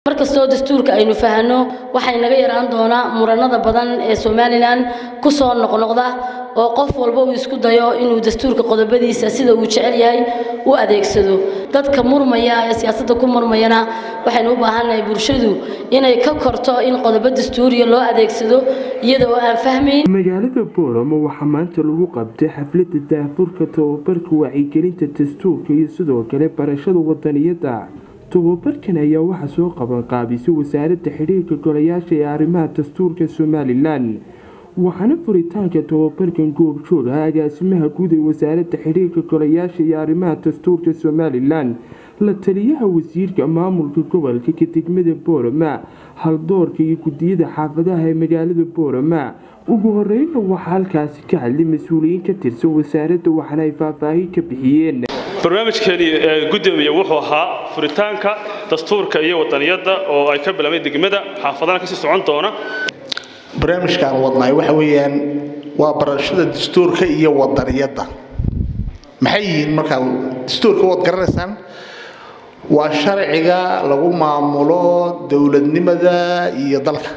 markastoo dastuurka aynu fahanno waxay naga yaraan doonaa muranada badan ee somalilan ku soo noqnoqda oo qof walba uu isku dayo inuu dastuurka qodobadiisa sida uu jecel yahay u adeegsado dadka murmaya ee siyaasadda ku murmayana waxaynu u baahannahay bulshadu inay ka korto in qodobo dastuuriya loo adeegsado iyada oo aan fahmayn magaalada booramo waxaa maanta lagu qabtay xafladda daahfurka tababarka wacyigelinta dastuurka iyo sidoo kale barashada wadaniyadda tababarkan ayaa waxaa soo qaban qaabisay wasaaradda xidhiirka golayaasha ee arrimaha dastuurka somalilan waxaana furitaanka tababarkan goobjoog ah agaasimaha guud ee wasaaradda xidhiirka golayaasha iyo arrimaha dastuurka somalilan la taliyaha wasiirka maamulka gobolka ka degmada boorama haldoorka iyo gudiyada xaafadaha ee magaalada boorama ugu horeyna waxaa halkaasi ka hadlay mas-uuliyiin ka tirsan wasaaradda waxaana ay faahfaahin ka bixiyeen barnaamijkeeni gudoomiye wuxuu ahaa furitaanka dastuurka iyo wadaniyadda oo ay ka bilaabeen degmada xaafadana kasii socon doona barnaamijkaan wadnaay waxa weeyaan waa barashada dastuurka iyo wadaniyadda maxay yihiin markaa dastuurka waad garanaysaan waa sharciga lagu maamulo dowladnimada iyo dalka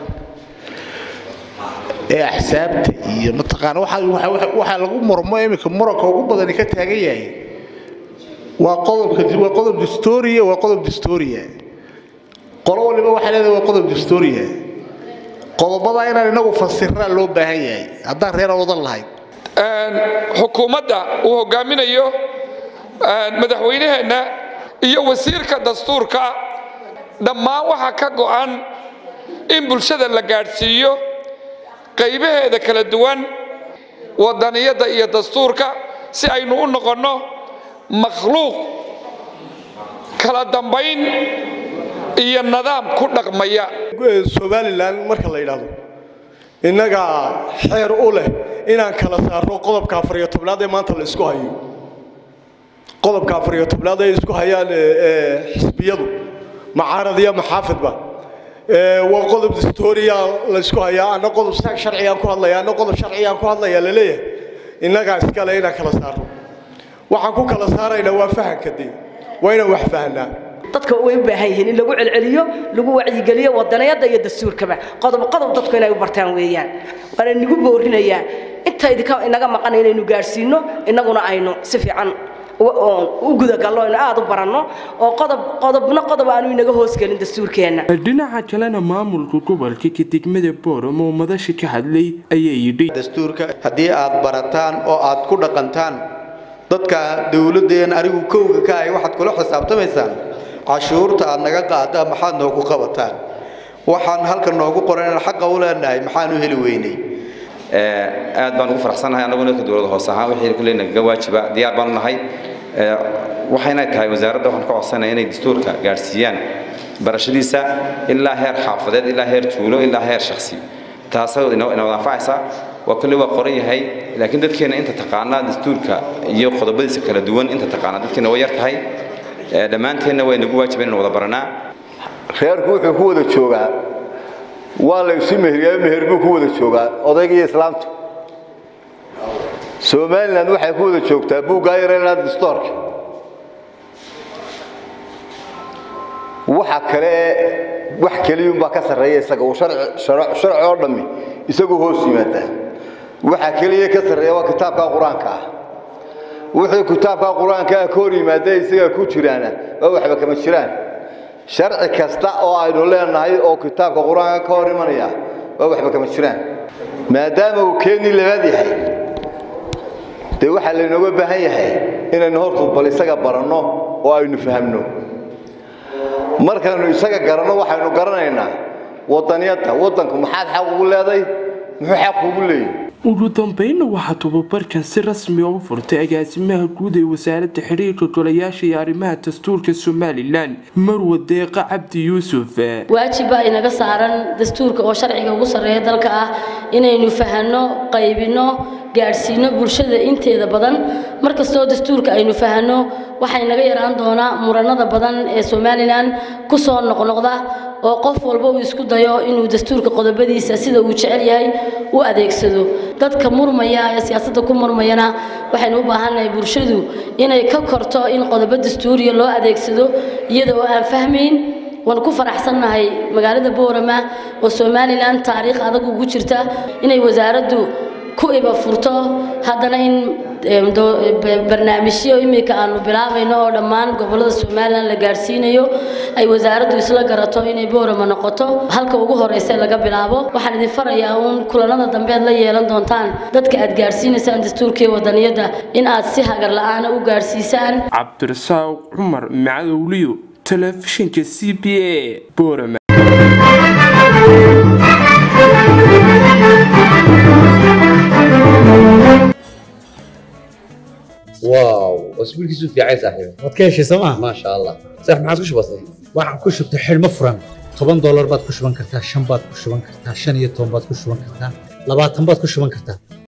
ee axsaabta iyo mataqaana waxaa lagu murmo iminka muranka ugu badani ka taagan yahay waa qodobka waa qodob dastuuriya waa qodob dastuuriya qolo waliba waxay leedahay waa qodob dastuuriya qodobada inaan inagu fasiraa loo baahan yahay haddaan reera wadan lahayn xukuumadda uu hogaaminayo madaxweynaheenna iyo wasiirka dastuurka dhammaan waxaa ka go'an in bulshada la gaadhsiiyo qaybaheeda kala duwan wadaniyadda iyo dastuurka si aynu u noqonno makhluuq kala dambayn iyo nidaam ku dhaqmaya somalilan marka la yidhaahdo innaga xeer u leh inaan kala saarno qodobka afariyo tobnaad ee maanta la isku hayo qodobka afariyo tobnaad ay isku hayaan xisbiyadu macaarad iyo maxaafidba waa qodob dastuuriya la isku hayaa anna qodob sharcigaan ku hadlaya anna qodob sharcigaan ku hadlaya laleeyahay innagaa iskale inaan kala saarno waxaan ku kala saaraynaa waa fahanka dee waa inaan wax fahanaa dadka way u baahan yihiin in lagu celceliyo lagu wacyigeliyo wadaniyadda iyo dastuurkaba qodob qodob dadku inay u bartaan weeyaan waana nigu boorinayaa inta idinka inaga maqan inaynu gaadhsiino innaguna aynu si fiican u gudagallo aynu aada u baranno oo qodob qodobna qodob aanu inaga hoosgelin dastuurkeenna dhinaca kalena maamulka gobolka ka degmada booramo oo madasha ka hadlay ayaa yidhi dastuurka haddii aad barataan oo aad ku dhaqantaan dadka dowladeen anigu kowga ka ahay waxaad kula xisaabtamaysaan cashuurta aad naga qaada maxaad noogu qabataan waxaan halka noogu qoran inaan xaqa u leenahay maxaanu heli weynay aad baan ugu faraxsanahay annaguna ka dowladda hoose ahaan wixii kuley nagaga waajiba diyaar baan u nahay waxayna tahay wasaaradda waxaan ka codsanaya inay dastuurka gaadhsiiyaan barashadiisa ilaa heer xaafadeed ilaa heer tuulo ilaa heer shakhsi taasoo ina wada anfacaysa waa kulli waa qoran yahay laakiin dadkeena inta taqaanaa dastuurka iyo qodobadiisa kala duwan inta taqaanaa dadkeena way yar tahay dhammaanteenna way nagu waajiba inaan wada baranaa reerku wuxuu ku wada joogaa waa la isu meheriyaa meher buu ku wada joogaa odayga iyo islaamtu somaliland waxay ku wada joogtaa buuggaa yareynaa dastoorka waxa kale wax keliyuunbaa ka sarreeya isaga uu sharci oo dhammi isagu hoos yimaadaa waxa keliya ka sarreeya waa kitaabka qur-aanka ah wuxuu kitaabka qur-aanka ah ka hor yimaada isaga ku jiraana waa waxba kama jiraan sharci kasta oo aynu leenahay oo kitaabka qur-aanka ka hor imanaya waa waxba kama jiraan maadaama uu keeni labaad yahay dee waxaa laynooga baahan yahay inaynu hortu bal isaga baranno oo aynu fahamno markaynu isaga garanno waxaynu garanaynaa wadaniyadda waddanku maxaad xaq ugu leeday muxuu xaq ugu leeyahy ugu dambeynna waxaa tababarkan si rasmi oo u furtay agaasimaha guud ee wasaaradda xidhiirka golayaasha iyo arrimaha dastuurka somalilan marwa deeqa cabdi yuusuf waajib baa inaga saaran dastuurka oo sharciga ugu sarreeya dalka ah inaynu fahanno qaybinno gaadhsiino bulshada inteeda badan markastoo dastuurka aynu fahanno waxay naga yaraan doonaa muranada badan ee somalilan ku soo noqnoqda oo qof walba uu isku dayo inuu dastuurka qodobadiisa sida uu jecel yahay u adeegsado dadka murmaya ee siyaasadda ku murmayana waxaynu u baahannahay bulshadu inay ka korto in qodobo dastuuriya loo adeegsado iyada oo aan fahmayn waan ku faraxsannahay magaalada boorama oo somalilan taariikh adag ugu jirta inay wasaaraddu ku iba furto haddana in barnaamijyo imika aanu bilaabayno oo dhammaan gobolada somalilan la gaadhsiinayo ay wasaaraddu isla garato inay boorama noqoto halka ugu horeysa laga bilaabo waxaan idin farayaa uun kulanada dambe aad la yeelan doontaan dadka aad gaadhsiinaysaan dastuurka iyo wadaniyadda in aad si hagar la-aana u gaadhsiisaan cabdirasaaq cumar macadowliyo telefishinka c b a boorama واو اسبوعك في عين صاحبي waad ka heshay sooma ما شاء الله صح ما عاد بسيط waxaan ku shubtay xidhmo furan toban doolar baad ku shuban kartaa shan baad ku shuban kartaa shan iyo toban baad ku shuban kartaa labaatan baad ku shuban kartaa